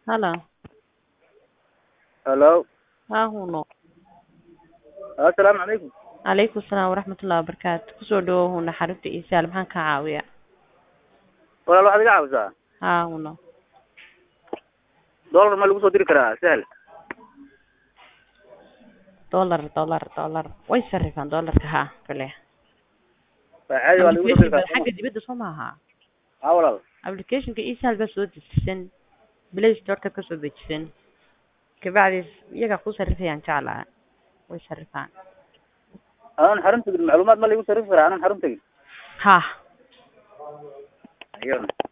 Halo. Hello. Haa huno. Assalaamu calaykum. Calaykum salaam waraxmatullahi wabarakaatu. Kusoo dhawow huna xarunta Iisaal maxaan kaa caawiyaa? Walaal waxaad iga caawisaa Haa huno. dollar ma lagu soo diri karaa sahal Dollar dollar dollar. Way sarrifaan dollarka haa kale. waa caadi waa lagu soo diri Application-ka karaa xagga dibadda soo maaha. haa walaal Application-ka Iisaal baa soo dejisan. Play Store-ka ka soo dejisan. Kabacdi iyaga ku sarrifayaan jeclaa. Way sarrifaan. aanan xarun tegin macluumaad ma lagu sarrifi karaa aanan xarun tegin Haa. ayona